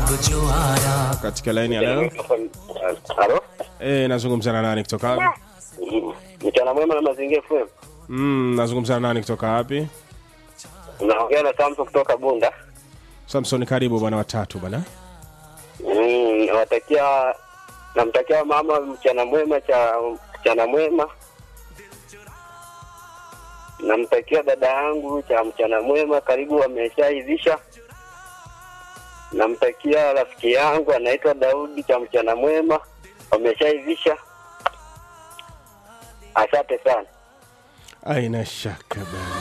जो आया katika laini ya leo Halo? e, nazungumza na nani kutoka wapi Mm. Mchana mwema na mazingira FM. mm, nazungumza na nani kutoka wapi Unaongea na Samson kutoka Bunda. samson karibu bwana watatu bwana Mm, nawatakia namtakia mama mchana mwema cha mchana mwema. Namtakia dada yangu cha mchana mwema, karibu ameshaivisha. Namtakia rafiki yangu anaitwa Daudi cha mchana mwema, wameshaivisha. Asante sana. aina shaka bana